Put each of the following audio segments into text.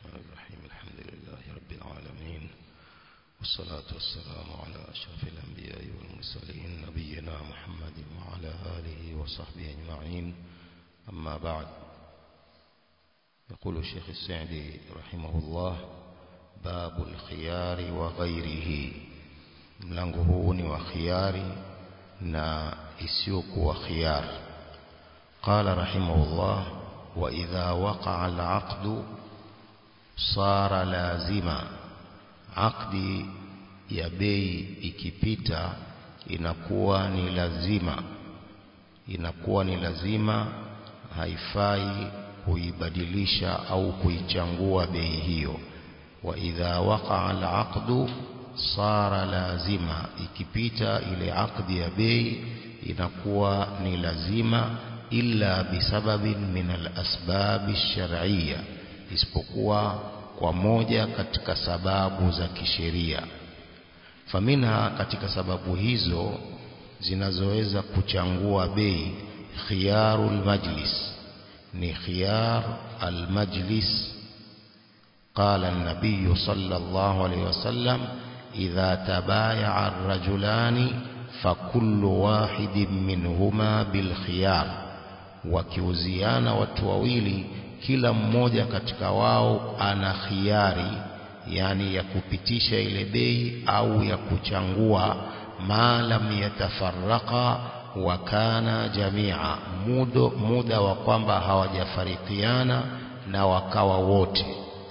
الرحمن الرحيم الحمد لله رب العالمين والصلاة والسلام على أشرف الأنبياء والمرسلين نبينا محمد وعلى آله وصحبه أجمعين أما بعد يقول الشيخ السعدي رحمه الله باب الخيار وغيره mlango huu ni wa khiari na isiyokuwa khiyar qala rahimahullah wa idha waqa'a al-'aqdu sara lazima aqdi ya bei ikipita inakuwa ni lazima inakuwa ni lazima haifai kuibadilisha au kuichangua bei hiyo wa idha waqa'a al-'aqdu sara lazima ikipita ile akdi ya bei inakuwa ni lazima illa bisababin min alasbab shar'iyya isipokuwa kwa moja katika sababu za kisheria faminha katika sababu hizo zinazoweza kuchangua bei khiyarul majlis ni khiyar almajlis قال النبي صلى الله عليه وسلم إذا تبايع الرجلان فكل واحد منهما بالخيار wakiuziana watu wawili kila mmoja katika wao ana khiari yani ya kupitisha ile bei au ya kuchangua ma lam yatafarraqa wa kana jamia muda, muda wa kwamba hawajafarikiana na wakawa wote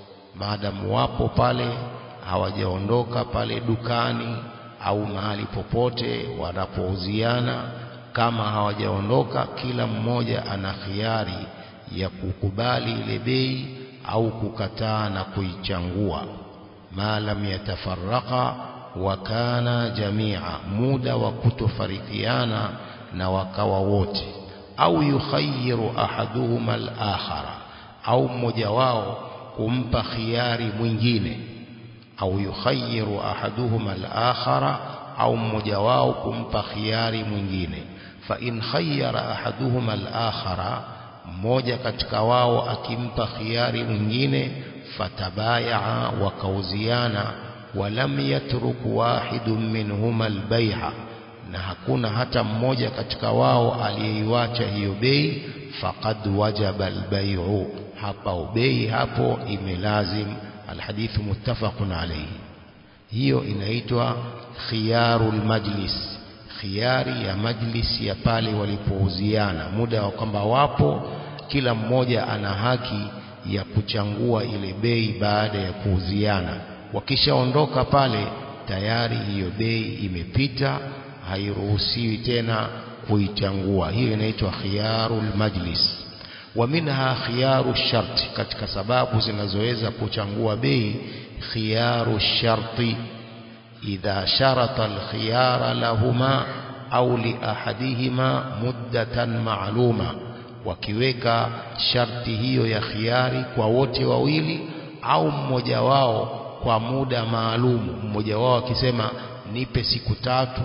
maadamu wapo pale hawajaondoka pale dukani au mahali popote wanapouziana kama hawajaondoka kila mmoja ana khiari ya kukubali ile bei au kukataa na kuichangua ma lam yatafarraqa wa kana jamia muda wa kutofarikiana na wakawa wote au yukhayyiru ahaduhuma al-akhara au mmoja wao kumpa khiari mwingine au yukhayyiru ahaduhuma al-akhara au mmoja wao kumpa khiari mwingine fa in khayyara ahaduhuma al-akhara mmoja katika wao akimpa khiari mwingine fatabayaa wakauziana walam yatruk wahidun minhuma al-bay'a na hakuna hata mmoja katika wao aliyeiacha hiyo bei faqad wajaba al-bay'u hapa bei hapo imelazim alhadithu muttafaqun alayhi hiyo inaitwa khiyarul majlis khiyari ya majlis ya pale walipouziana muda wa kwamba wapo kila mmoja ana haki ya kuchangua ile bei baada ya kuuziana wakishaondoka pale tayari hiyo bei imepita hairuhusiwi tena kuichangua hiyo inaitwa khiyarul majlis wa minha khiyaru sharti katika sababu zinazoweza kuchangua bei khiyaru sharti idha sharata alkhiyara lahuma au li ahadihima muddatan ma'luma wakiweka sharti hiyo ya khiari kwa wote wawili au mmoja wao kwa muda maalum mmoja wao akisema nipe siku tatu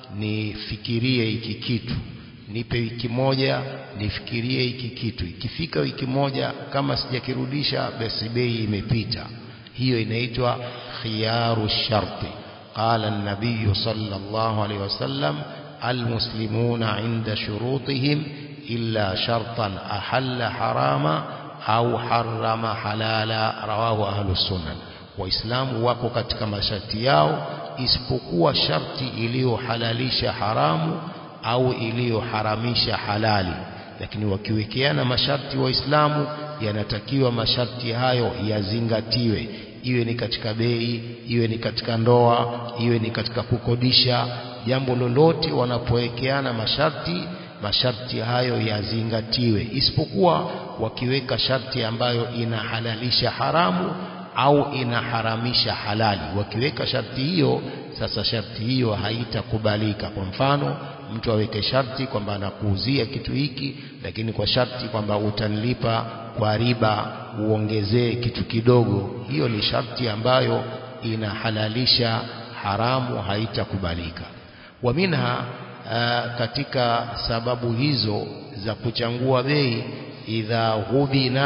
nifikirie hiki kitu nipe wiki moja nifikirie hiki kitu ikifika wiki moja kama sijakirudisha basi bei imepita hiyo inaitwa khiyaru sharti qala an-nabiy sallallahu alayhi wasallam almuslimuna inda shurutihim illa shartan ahalla harama au harrama halala rawahu ahlus sunan waislamu wako katika masharti yao isipokuwa sharti iliyohalalisha haramu au iliyoharamisha halali lakini wakiwekeana masharti waislamu yanatakiwa masharti hayo yazingatiwe iwe ni katika bei iwe ni katika ndoa iwe ni katika kukodisha jambo lolote wanapowekeana masharti masharti hayo yazingatiwe isipokuwa wakiweka sharti ambayo inahalalisha haramu au inaharamisha halali wakiweka sharti hiyo sasa sharti hiyo haitakubalika kwa mfano mtu aweke sharti kwamba anakuuzia kitu hiki lakini kwa sharti kwamba utanilipa kwa riba uongezee kitu kidogo hiyo ni sharti ambayo inahalalisha haramu haitakubalika wa minha uh, katika sababu hizo za kuchangua bei idha ghubina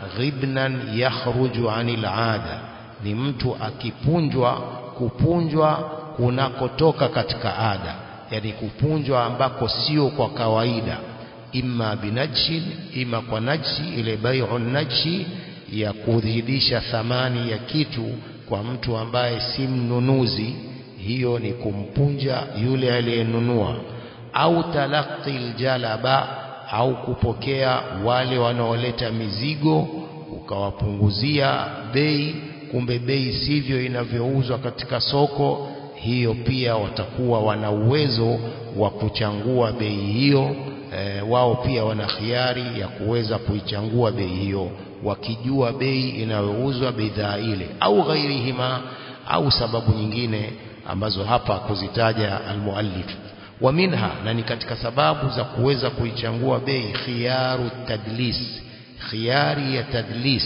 ghibnan yakhruju anil ada ni mtu akipunjwa kupunjwa kunakotoka katika ada yani kupunjwa ambako sio kwa kawaida imma binajshin ima kwa najsi ile bai'u najshi ya kudhidisha thamani ya kitu kwa mtu ambaye si mnunuzi hiyo ni kumpunja yule aliyenunua au talaqi aljalaba au kupokea wale wanaoleta mizigo ukawapunguzia bei kumbe bei sivyo inavyouzwa katika soko hiyo pia watakuwa wana uwezo wa kuchangua bei hiyo e, wao pia wana khiari ya kuweza kuichangua bei hiyo wakijua bei inayouzwa bidhaa ile au ghairihima au sababu nyingine ambazo hapa kuzitaja almuallif wa minha na ni katika sababu za kuweza kuichangua bei khiyaru tadlis khiyari ya tadlis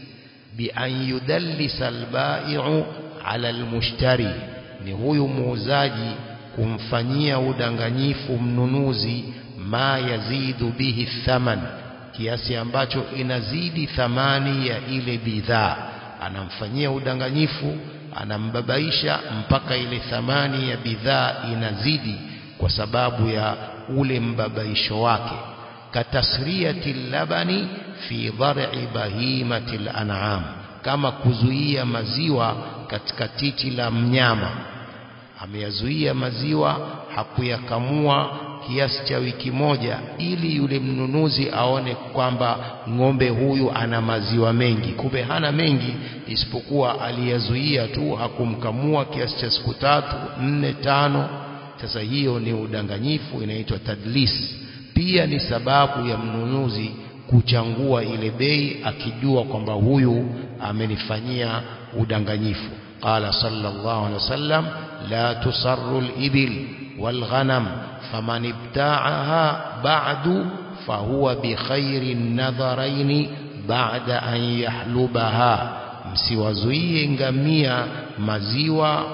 bi an yudallisa albai'u ala almushtari ni huyu muuzaji kumfanyia udanganyifu mnunuzi ma yazidu bihi thaman kiasi ambacho inazidi thamani ya ile bidhaa anamfanyia udanganyifu anambabaisha mpaka ile thamani ya bidhaa inazidi kwa sababu ya ule mbabaisho wake katasriyati labani fi dhar'i bahimati al-an'am kama kuzuia maziwa katika titi la mnyama ameyazuia maziwa hakuyakamua kiasi cha wiki moja ili yule mnunuzi aone kwamba ng'ombe huyu ana maziwa mengi kumbe hana mengi isipokuwa aliyazuia tu hakumkamua kiasi cha siku tatu nne tano sasa hiyo ni udanganyifu inaitwa tadlis pia ni sababu ya mnunuzi kuchangua ile bei akijua kwamba huyu amenifanyia udanganyifu qala sallallahu alaihi wasallam la tusarru al-ibil wal-ghanam faman ibta'aha ba'du fahuwa bi khairi nadharain ba'da an yahlubaha msiwazuie ngamia maziwa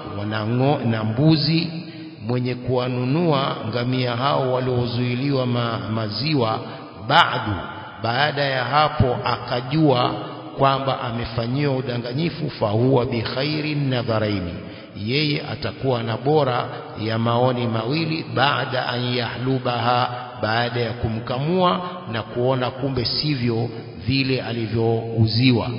na mbuzi mwenye kuwanunua ngamia hao waliozuiliwa ma, maziwa ba'du baada ya hapo akajua kwamba amefanyiwa udanganyifu fahuwa bi khairi nadharaini yeye atakuwa na bora ya maoni mawili baada an yahlubaha baada ya kumkamua na kuona kumbe sivyo vile alivyouziwa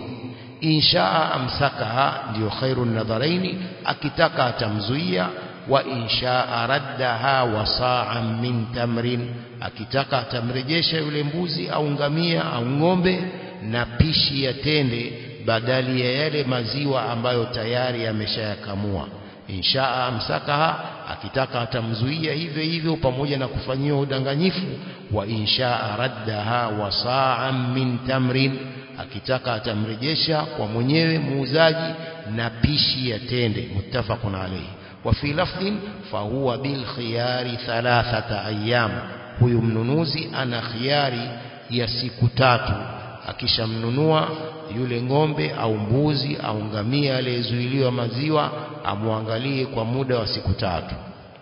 inshaa amsakaha ndio khairu nadharaini akitaka atamzuia wa inshaa raddaha wasa'an min tamrin akitaka atamrejesha yule mbuzi au ngamia au ng'ombe na pishi ya tende badali ya yale maziwa ambayo tayari ameshayakamua inshaa amsakaha akitaka atamzuia hivyo hivyo pamoja na kufanyiwa udanganyifu wa inshaa raddaha wasa'an min tamrin akitaka atamrejesha kwa mwenyewe muuzaji na pishi ya tende muttafaqun alayhi wa fi lafdhin fahuwa bil khiyari thalathata ayyam huyu mnunuzi ana khiari ya siku tatu akishamnunua yule ng'ombe au mbuzi au ngamia aliyezuiliwa maziwa amwangalie kwa muda wa siku tatu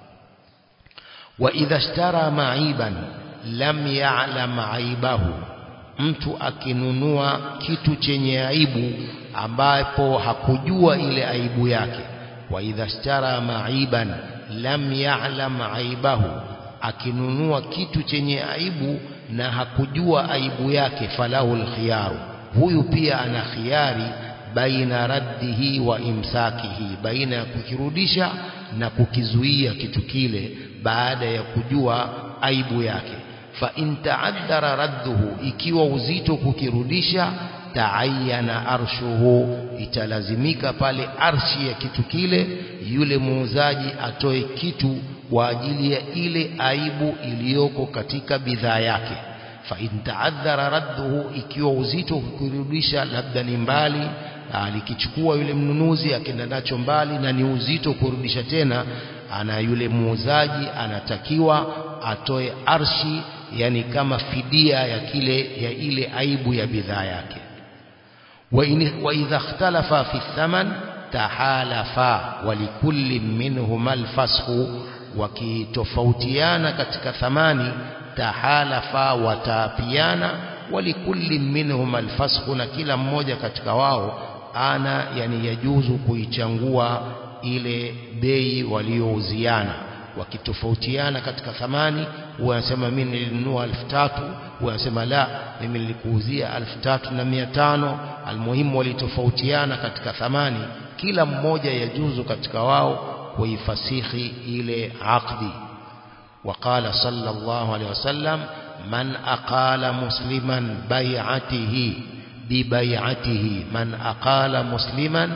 wa idha ishtara ma'iban lam ya'lam aibahu mtu akinunua kitu chenye aibu ambapo hakujua ile aibu yake wa idha ishtara ma'iban lam ya'lam aibahu akinunua kitu chenye aibu na hakujua aibu yake falahu alkhiyaru huyu pia ana khiari baina raddihi wa imsakihi baina ya kukirudisha na kukizuia kitu kile baada ya kujua aibu yake fa in ta'addara radduhu ikiwa uzito kukirudisha taayana arshuhu italazimika pale arshi ya kitu kile yule muuzaji atoe kitu kwa ajili ya ile aibu iliyoko katika bidhaa yake fa in ta'addara radduhu ikiwa uzito kukirudisha labda ni mbali alikichukua yule mnunuzi akenda nacho mbali na ni uzito kurudisha tena ana yule muuzaji anatakiwa atoe arshi yani kama fidia ya kile ya ile aibu ya bidhaa yake wa idha ikhtalafa fi thaman tahalafa walikulli minhuma alfashu wakitofautiana katika thamani tahalafa wataapiana walikulli minhum alfasqu na kila mmoja katika wao ana yani yajuzu kuichangua ile bei waliouziana wakitofautiana katika thamani huwa anasema mimi nilinunua elfu tatu huwa anasema la mimi nilikuuzia elfu tatu na mia tano almuhimu walitofautiana katika thamani kila mmoja yajuzu katika wao kuifasihi ile aqdi وقال صلى الله عليه وسلم من أقال مسلما بيعته ببيعته من أقال مسلما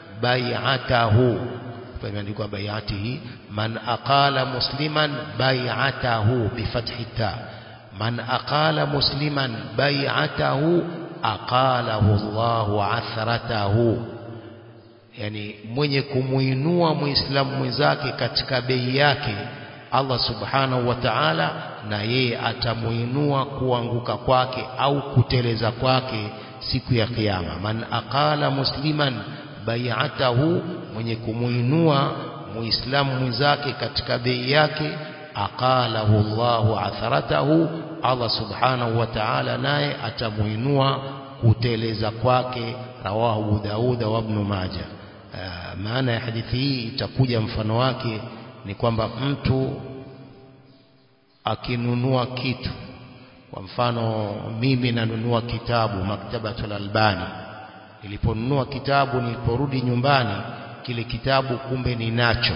بيعته فيmeandikwa بيعته من أقال مسلما بيعته بفتح التاء من أقال مسلما بيعته أقاله الله عثرته yani mwenye kumuinua muislamu mwenzake katika bei yake Allah subhanahu wa ta'ala na yeye atamuinua kuanguka kwake au kuteleza kwake siku ya kiyama man aqala musliman bai'atahu mwenye kumuinua muislamu mwenzake katika bei yake aqalahu Allahu atharatahu Allah subhanahu wa ta'ala naye atamuinua kuteleza kwake rawahu Abu Dauda wa Ibn Majah maana ya hadithi hii itakuja mfano wake ni kwamba mtu akinunua kitu kwa mfano mimi nanunua kitabu maktabatul albani niliponunua kitabu niliporudi nyumbani kile kitabu kumbe ninacho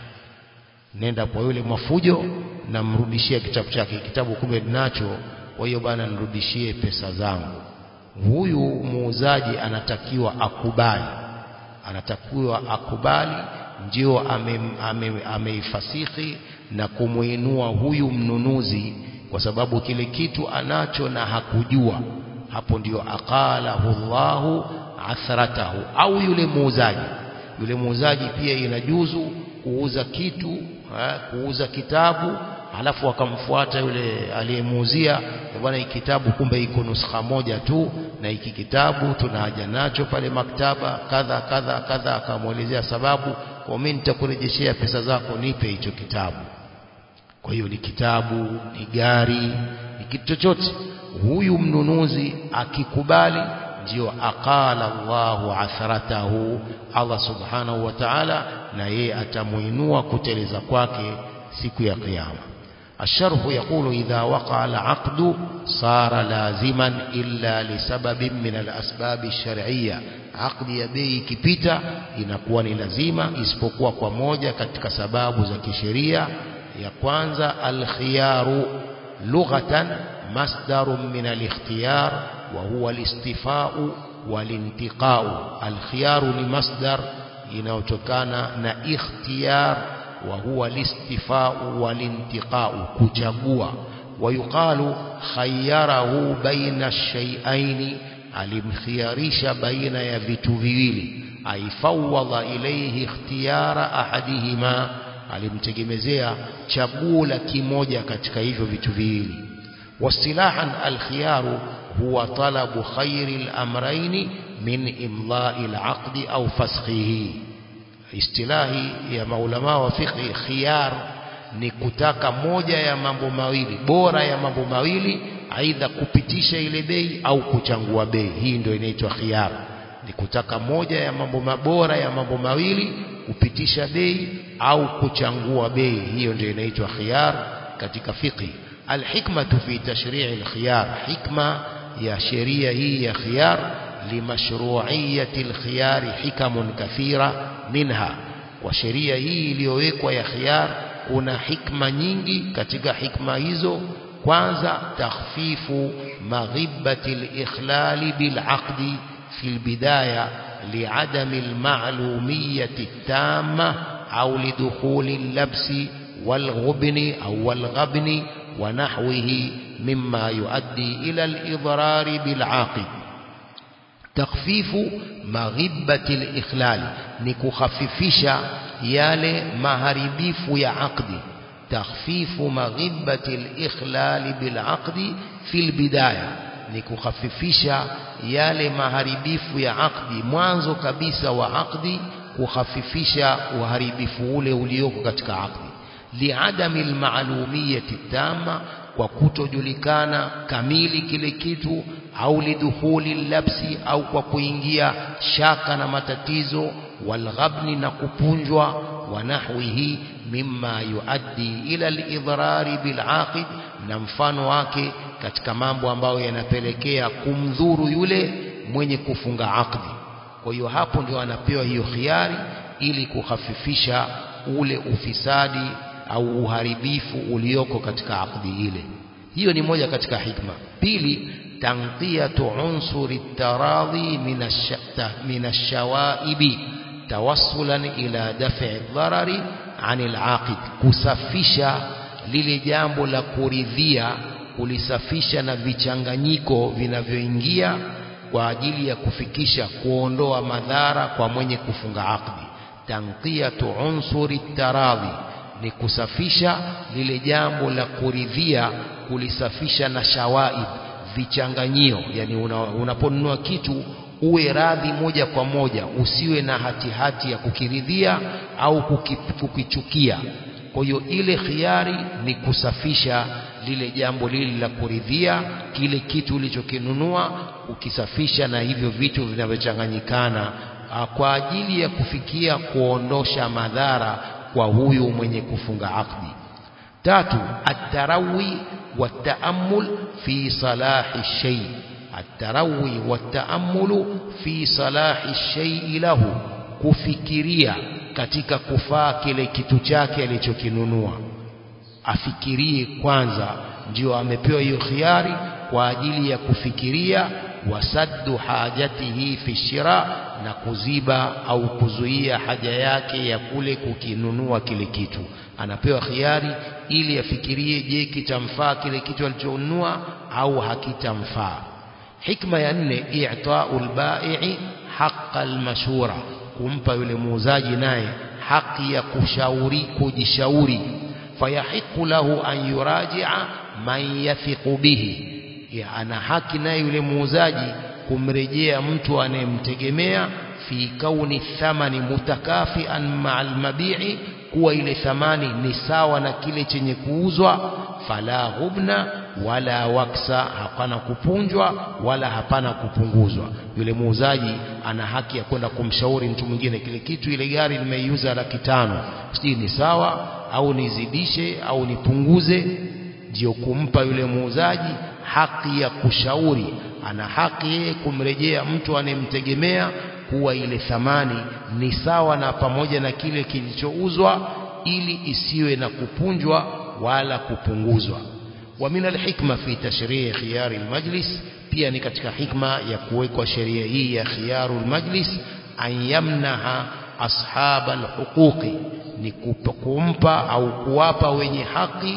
nenda kwa yule mafujo namrudishia kitabu chake kitabu kumbe ninacho kwa hiyo bana nirudishie pesa zangu huyu muuzaji anatakiwa akubali anatakiwa akubali ndio ameifasihi ame, ame na kumuinua huyu mnunuzi kwa sababu kile kitu anacho na hakujua hapo ndio aqalahu Allahu athratahu au yule muuzaji yule muuzaji pia inajuzu kuuza kitu ha, kuuza kitabu halafu akamfuata yule aliyemuuzia bwana hiki kitabu kumbe iko nuskha moja tu na hiki kitabu tuna haja nacho pale maktaba kadha kadha kadha akamwelezea sababu kwa mimi nitakurejeshea pesa zako nipe hicho kitabu kwa hiyo ni kitabu ni gari ni kitu chochote huyu mnunuzi akikubali ndio aqala Allahu atharatahu Allah subhanahu wa ta'ala na yeye atamuinua kuteleza kwake siku ya kiyama الشرح يقول إذا وقع العقد صار لازما إلا لسبب من الأسباب الشرعية عقد يبي كبيتا inakuwa ni lazima isipokuwa kwa moja katika sababu za kisheria ya kwanza alkhiyaru lughatan masdarun min alikhtiyar wa huwa alistifau walintiqau alkhiyaru ni masdar inayotokana na ikhtiyar وهو الاستفاء والانتقاء كجغوا ويقال خيره بين الشيئين alimkhiyarisha baina ya vitu viwili aifawwadha ilayhi ikhtiyara ahadihima alimtegemezea chaguo la kimoja katika hivyo vitu viwili wasilahan alkhiyaru huwa talabu khairi al-amrayn min imla'i al-aqdi au fasxihi istilahi ya maulama wa fiqh khiyar ni kutaka moja ya mambo mawili bora ya mambo mawili aidha kupitisha ile bei au kuchangua bei hii ndio inaitwa khiyar ni kutaka moja ya mambo mabora ya mambo mawili kupitisha bei au kuchangua bei hiyo ndio inaitwa khiyar katika fiqh alhikmatu fi tashri' alkhiyar hikma ya sheria hii ya khiyar limashru'iyyati alkhiyar hikamun kathira minha kwa sheria hii iliyowekwa ya khiyar kuna hikma nyingi katika hikma hizo kwanza takhfifu maghibati al-ikhlali bil-aqdi fi al-bidaya li'adami al-ma'lumiyyati at-tamma aw lidukhuli al-labsi wal-ghubni aw wal-ghabni wa nahwihi mimma yuaddi ila al-idrar bil-aqid takhfifu maghibati al-ikhlal ni kukhafifisha yale maharibifu ya aqdi takhfifu maghibati al-ikhlal bil-aqdi fi al-bidaya ni kukhafifisha yale maharibifu ya aqdi mwanzo kabisa wa aqdi kukhafifisha uharibifu ule ulioko katika aqdi liadami almalumiyati tamma kwa kutojulikana kamili kile kitu au lidukhuli labsi au kwa kuingia shaka na matatizo walghabni na kupunjwa wa nahwihi mimma yuaddi ila alidhrari bilaqid na mfano wake katika mambo ambayo yanapelekea kumdhuru yule mwenye kufunga akdi kwa hiyo hapo ndio anapewa hiyo khiari ili kuhafifisha ule ufisadi au uharibifu ulioko katika akdi ile hiyo ni moja katika hikma pili tanqiyatu unsuri taradhi min ash-shawaibi tawassulan ila daf'i dharari anil aqid kusafisha lile jambo la kuridhia kulisafisha na vichanganyiko vinavyoingia kwa ajili ya kufikisha kuondoa madhara kwa mwenye kufunga akdi tanqiyatu unsuri taradhi ni kusafisha lile jambo la kuridhia kulisafisha na shawaib vichanganyio yani unaponunua una kitu uwe radhi moja kwa moja usiwe na hatihati hati ya kukiridhia au kukichukia kwa hiyo ile khiari ni kusafisha lile jambo lile la kuridhia kile kitu ulichokinunua ukisafisha na hivyo vitu vinavyochanganyikana kwa ajili ya kufikia kuondosha madhara kwa huyu mwenye kufunga akdi tatu atarawi والتأمل في صلاح الشيء التروي والتأمل في صلاح الشيء له kufikiria katika kufaa kile kitu chake alichokinunua afikirie kwanza ndio amepewa hiyo khiari kwa ajili ya kufikiria wasaddu hajatihi fi shira na kuziba au kuzuia haja yake ya kule kukinunua kile kitu anapewa khiari ili afikirie je kitamfaa kile kitu alichonunua au hakitamfaa hikma ya nne i'ta'ul bai'i haqqal mashura kumpa yule muuzaji naye haki ya kushauri kujishauri fayahiqu lahu an yuraji'a man yathiqu bihi ya ana haki naye yule muuzaji kumrejea mtu anayemtegemea fi kauni thamani mutakafian ma'al mabi'i kuwa ile thamani ni sawa na kile chenye kuuzwa fala hubna wala waksa hapana kupunjwa wala hapana kupunguzwa yule muuzaji ana haki ya kwenda kumshauri mtu mwingine kile kitu ile gari nimeiuza laki tano sijui ni sawa au nizidishe au nipunguze ndio kumpa yule muuzaji haki ya kushauri ana haki yeye kumrejea mtu anemtegemea kuwa ile thamani ni sawa na pamoja na kile kilichouzwa ili isiwe na kupunjwa wala kupunguzwa wa min alhikma fi tashrii' khiyar almajlis pia ni katika hikma ya kuwekwa sheria hii ya khiyaru almajlis an yamnaha ashab alhuquqi ni kumpa au kuwapa wenye haki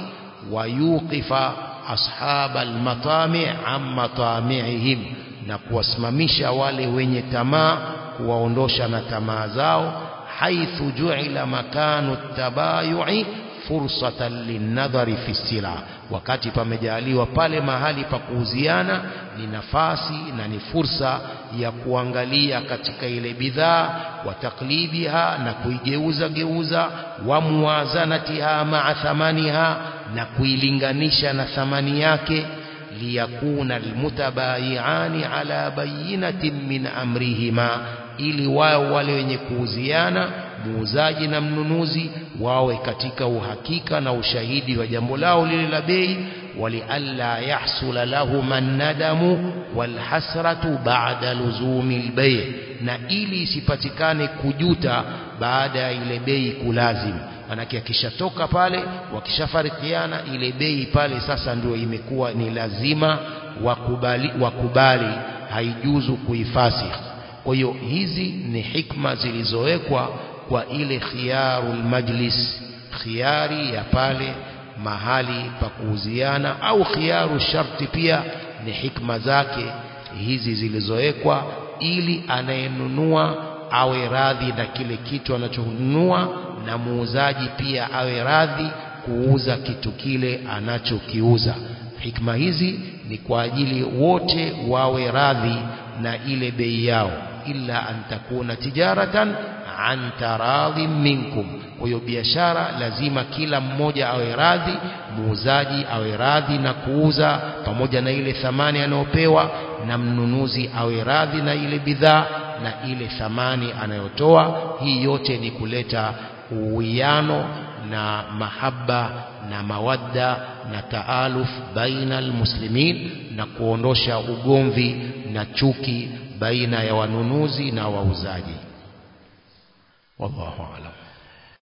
wayuqifa ashab almatami' am matami'ihim na kuwasimamisha wale wenye tamaa kuwaondosha na tamaa zao haithu ju'ila makanu tabayu'i fursatan linnadhari fi sila wakati pamejaliwa pale mahali pa kuuziana ni nafasi na ni fursa ya kuangalia katika ile bidhaa wa taklibiha na kuigeuza geuza wa muwazanatiha ma'a thamaniha na kuilinganisha na thamani yake liyakuna almutabayiani ala bayinatin min amrihima ili wao wale wenye kuuziana muuzaji na mnunuzi wawe katika uhakika na ushahidi wa jambo lao lile la bei walialla yahsula lahum an-nadamu walhasratu ba'da luzumi al-bay' na ili isipatikane kujuta baada ya ile bei kulazim manake akishatoka pale wakishafarikiana ile bei pale sasa ndio imekuwa ni lazima wakubali, wakubali haijuzu kuifasikh kwa hiyo hizi ni hikma zilizowekwa kwa ile khiyarul majlis khiyari ya pale mahali pa kuuziana au khiyaru sharti pia ni hikma zake hizi zilizowekwa ili anayenunua awe radhi na kile kitu anachonunua na muuzaji pia awe radhi kuuza kitu kile anachokiuza hikma hizi ni kwa ajili wote wawe radhi na ile bei yao illa an takuna tijaratan an taradhi minkum kwa hiyo biashara lazima kila mmoja awe radhi muuzaji awe radhi na kuuza pamoja na ile thamani anayopewa na mnunuzi awe radhi na ile bidhaa na ile thamani anayotoa hii yote ni kuleta uwiano na mahaba na mawadda na taaluf baina almuslimin na kuondosha ugomvi na chuki baina ya wanunuzi na wauzaji wallahu alam